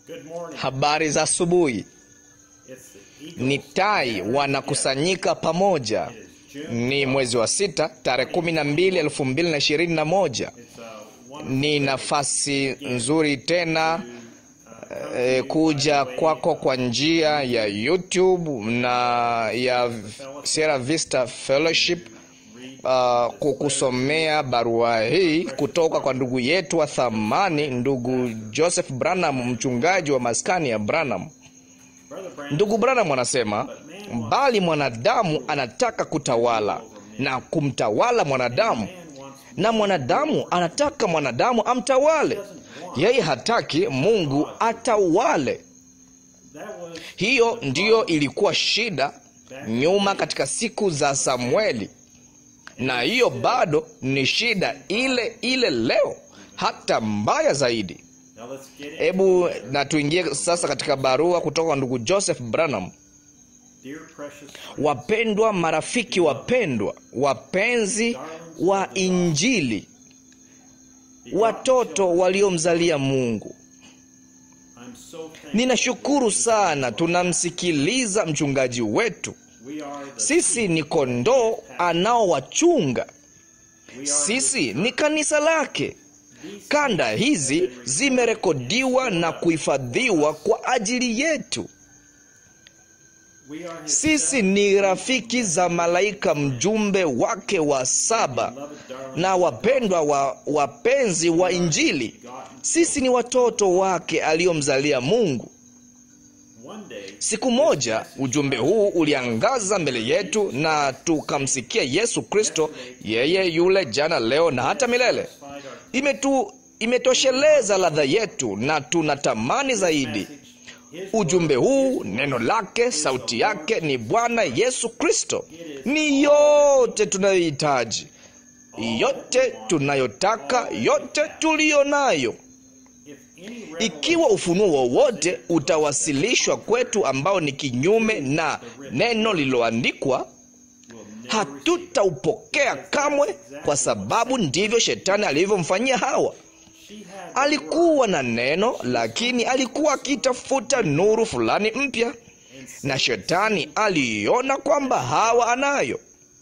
Good morning. Habari za asubuhi. It's the Eagle. Ni tai wanakusanyika pamoja. Ni mwezi wa sita tarehe kumi na mbili elfu mbili na ishirini na moja. It's a wonderful Ni nafasi nzuri tena eh, kuja kwako kwa njia ya YouTube na ya Sierra Vista Fellowship uh, kukusomea barua hii kutoka kwa ndugu yetu wa thamani, ndugu Joseph Branham, mchungaji wa maskani ya Branham. Brother Branham. Ndugu Branham anasema bali mwanadamu anataka kutawala na kumtawala mwanadamu, Man wants na mwanadamu anataka mwanadamu amtawale. Yeye hataki Mungu atawale. that was Hiyo ndiyo ilikuwa shida nyuma katika siku za Samueli, na hiyo bado ni shida ile ile leo, hata mbaya zaidi. now let's get it. Hebu na tuingie sasa katika barua kutoka kwa ndugu Joseph Branham. Dear precious Wapendwa marafiki wapendwa, wapenzi wa Injili, watoto waliomzalia Mungu, I'm so thankful. ninashukuru sana tunamsikiliza mchungaji wetu. We are the Sisi ni kondoo anaowachunga, we are sisi ni kanisa lake. Kanda hizi zimerekodiwa na kuhifadhiwa kwa ajili yetu. we are his Sisi ni rafiki za malaika mjumbe wake wa saba beloved darling na wapendwa wa wapenzi wa Injili. begotten. Sisi ni watoto wake aliyomzalia Mungu. One day Siku moja ujumbe huu uliangaza mbele yetu na tukamsikia Yesu Kristo, yeye yule jana, leo na hata milele. find our Imetu, imetosheleza ladha yetu na tunatamani zaidi. message. His Ujumbe huu, neno lake, sauti yake ni Bwana Yesu Kristo. Ni yote tunayohitaji, yote tunayotaka, yote tuliyo nayo. if any revelation Ikiwa ufunuo wowote utawasilishwa kwetu ambao ni kinyume na neno lililoandikwa, will never hatutaupokea kamwe, kwa sababu ndivyo shetani alivyomfanyia Hawa. she had Alikuwa na neno, lakini alikuwa akitafuta nuru fulani mpya, na shetani aliiona kwamba Hawa anayo.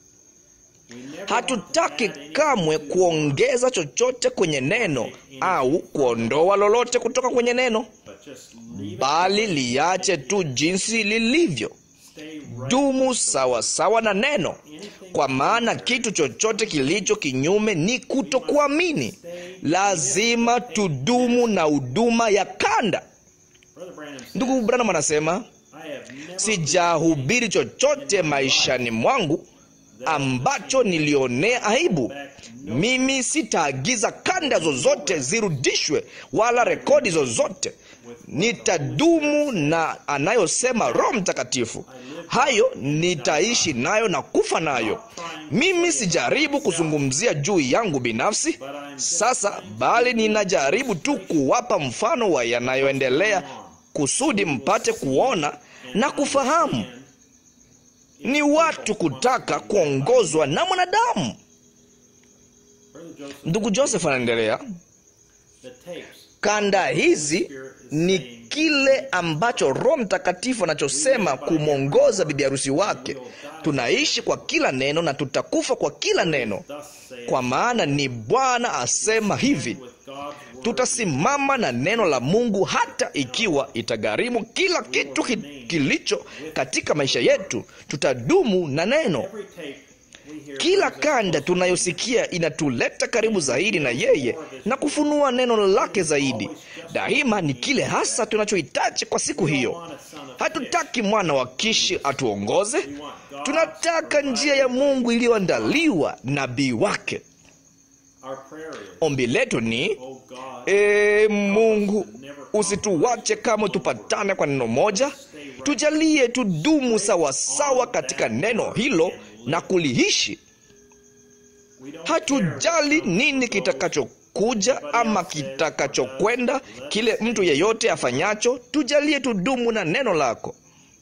we never Hatutaki kamwe kuongeza chochote kwenye neno au kuondoa lolote kutoka kwenye neno, but just leave it bali liache tu jinsi lilivyo. stay right Dumu sawa sawa na neno, kwa maana kitu chochote kilicho kinyume ni kutokuamini. Lazima tudumu na huduma ya kanda. brother Branham said, Ndugu Branham anasema I have never sijahubiri chochote maishani mwangu ambacho nilionea aibu. Mimi sitaagiza kanda zozote zirudishwe wala rekodi zozote. Nitadumu na anayosema Roho Mtakatifu, hayo nitaishi nayo na kufa nayo. Mimi sijaribu kuzungumzia juu yangu binafsi sasa, bali ninajaribu tu kuwapa mfano wa yanayoendelea kusudi mpate kuona na kufahamu. Ni watu kutaka kuongozwa na mwanadamu. brother Joseph Ndugu Joseph anaendelea, the tapes kanda hizi ni kile ambacho Roho Mtakatifu anachosema kumwongoza bibi harusi wake. Tunaishi kwa kila neno na tutakufa kwa kila neno, thus say kwa maana ni Bwana asema hivi. with God's word Tutasimama na neno la Mungu hata ikiwa itagharimu kila kitu ki- kilicho katika maisha yetu. Tutadumu na neno. every tape we hear Kila kanda tunayosikia inatuleta karibu zaidi na yeye na kufunua neno lake zaidi. Daima ni kile hasa tunachohitaji kwa siku hiyo. want a son of Hatutaki mwana wa Kishi atuongoze, tunataka njia ya Mungu iliyoandaliwa nabii wake. our prayer is Ombi letu ni oh God E Mungu, usituwache kama tupatane kwa neno moja, tujalie tudumu sawasawa katika neno hilo na kuliishi. we don't Hatujali nini kitakachokuja ama kitakachokwenda, kile mtu yeyote afanyacho, tujalie tudumu na neno lako.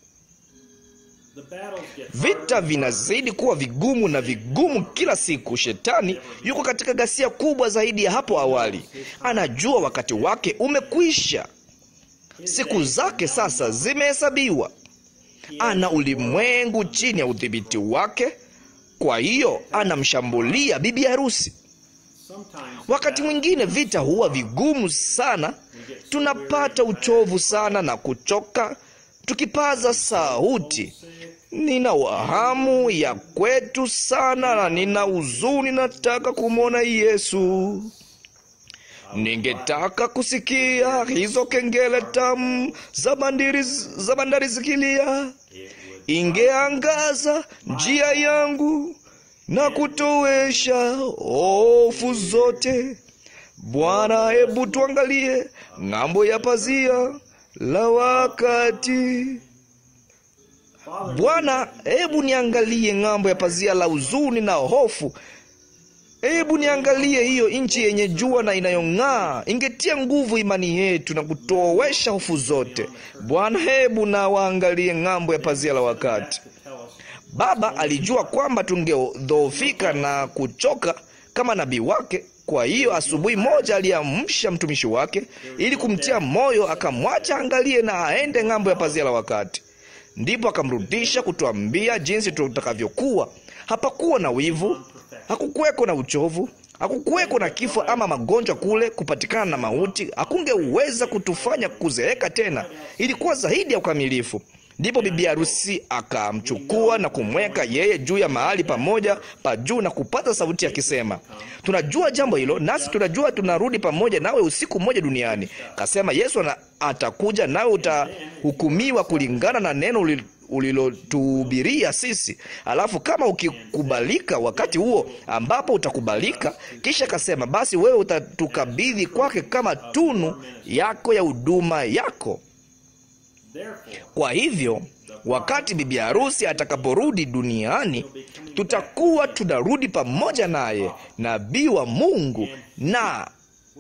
the battles get Vita vinazidi kuwa vigumu na vigumu kila siku. Shetani yuko katika ghasia kubwa zaidi ya hapo awali. Anajua wakati wake umekwisha. siku zake sasa zimehesabiwa. Ana ulimwengu chini ya udhibiti wake, kwa hiyo anamshambulia bibi harusi. Wakati mwingine vita huwa vigumu sana, tunapata uchovu sana na kuchoka tukipaza sauti, nina wahamu ya kwetu sana na nina huzuni, nataka kumwona Yesu. Ningetaka kusikia hizo kengele tamu za bandari za bandari zikilia, ingeangaza njia yangu na kutowesha hofu zote. Bwana, hebu tuangalie ng'ambo ya pazia la wakati. Bwana, hebu niangalie ng'ambo ya pazia la huzuni na hofu. Hebu niangalie hiyo nchi yenye jua na inayong'aa, ingetia nguvu imani yetu na kutowesha hofu zote. Bwana, hebu na waangalie ng'ambo ya pazia la wakati. Baba alijua kwamba tungedhoofika na kuchoka kama nabii wake. Kwa hiyo asubuhi moja aliamsha mtumishi wake ili kumtia moyo, akamwacha angalie na aende ng'ambo ya pazia la wakati. Ndipo akamrudisha kutuambia jinsi tutakavyokuwa. Hapakuwa na wivu, hakukuweko na uchovu, hakukuweko na kifo ama magonjwa kule, kupatikana na mauti hakungeweza kutufanya kuzeeka tena. Ilikuwa zaidi ya ukamilifu. Ndipo bibi harusi akamchukua na kumweka yeye juu ya mahali pamoja pa juu na kupata sauti akisema, tunajua jambo hilo, nasi tunajua tunarudi pamoja nawe usiku mmoja duniani. Kasema Yesu na atakuja, nawe utahukumiwa kulingana na neno ulilotuhubiria sisi. Alafu kama ukikubalika wakati huo ambapo utakubalika, kisha kasema, basi wewe utatukabidhi kwake kama tunu yako ya huduma yako. Kwa hivyo wakati bibi harusi atakaporudi duniani, tutakuwa tunarudi pamoja naye, nabii wa Mungu, na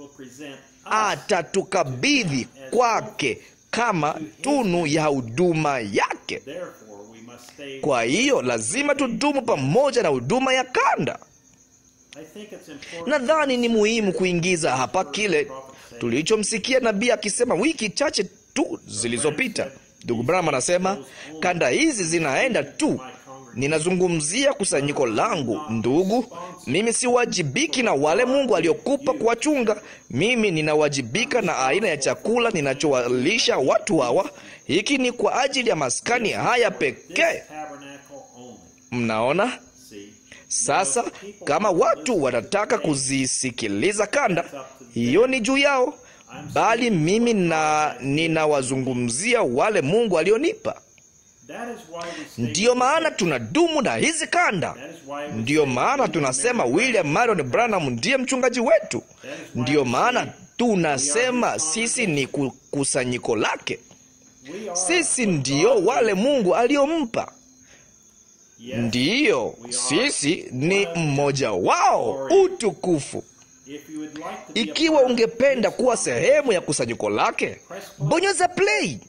atatukabidhi kwake kama tunu ya huduma yake. Kwa hiyo lazima tudumu pamoja na huduma ya kanda. Nadhani ni muhimu kuingiza hapa kile tulichomsikia nabii akisema wiki chache tu zilizopita. Ndugu Branham anasema kanda hizi zinaenda tu. Ninazungumzia kusanyiko langu. Ndugu, mimi siwajibiki na wale Mungu aliokupa kuwachunga. Mimi ninawajibika na aina ya chakula ninachowalisha watu hawa. Hiki ni kwa ajili ya maskani haya pekee. Mnaona? Sasa kama watu wanataka kuzisikiliza kanda, hiyo ni juu yao bali mimi na ninawazungumzia wale Mungu alionipa. Ndiyo maana tunadumu na hizi kanda. Ndiyo maana tunasema William Marion Branham ndiye mchungaji wetu. Ndiyo maana tunasema sisi ni kusanyiko lake. Sisi ndiyo wale Mungu aliompa. Ndiyo, sisi ni mmoja wao. Utukufu! Ikiwa ungependa kuwa sehemu ya kusanyiko lake, bonyeza play.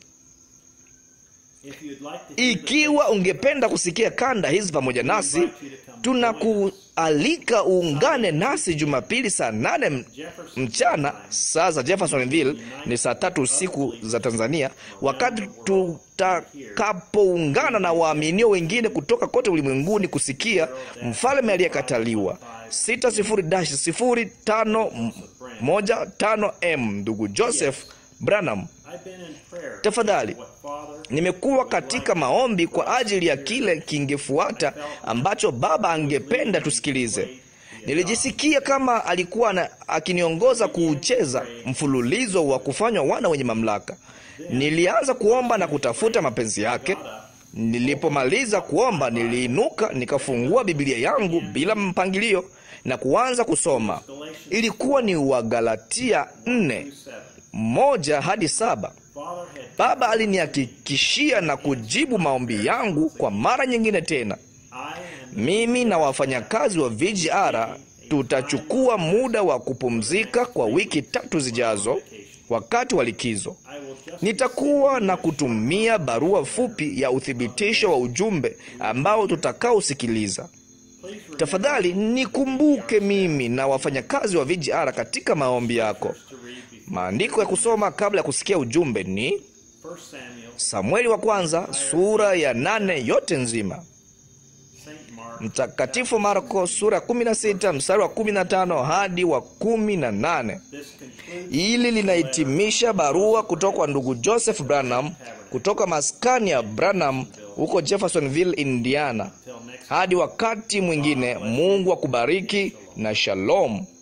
Ikiwa ungependa kusikia kanda hizi pamoja nasi, tunakualika uungane nasi Jumapili saa nane mchana saa za Jeffersonville, ni saa tatu usiku za Tanzania, wakati tutakapoungana na waaminio wengine kutoka kote ulimwenguni kusikia mfalme aliyekataliwa 60-0515M ndugu Joseph Branham. Tafadhali, nimekuwa katika maombi kwa ajili ya kile kingefuata ambacho Baba angependa tusikilize. Nilijisikia kama alikuwa na, akiniongoza kuucheza mfululizo wa kufanywa wana wenye mamlaka. Nilianza kuomba na kutafuta mapenzi yake. Nilipomaliza kuomba, niliinuka nikafungua Biblia yangu bila mpangilio na kuanza kusoma. Ilikuwa ni Wagalatia nne moja hadi saba. Baba alinihakikishia na kujibu maombi yangu kwa mara nyingine tena. Mimi na wafanyakazi wa VGR tutachukua muda wa kupumzika kwa wiki tatu zijazo, wakati wa likizo. Nitakuwa na kutumia barua fupi ya uthibitisho wa ujumbe ambao tutakaosikiliza. Tafadhali nikumbuke mimi na wafanyakazi wa VGR katika maombi yako. Maandiko ya kusoma kabla ya kusikia ujumbe ni 1 Samuel, Samueli wa kwanza sura ya nane yote nzima, St. Mark, Mtakatifu Marko sura ya 16 mstari wa 15 hadi wa 18. this concludes Hili linahitimisha barua kutoka kwa ndugu Joseph Branham kutoka maskani ya Branham huko Jeffersonville, Indiana. till next Hadi wakati mwingine, Mungu akubariki na shalom.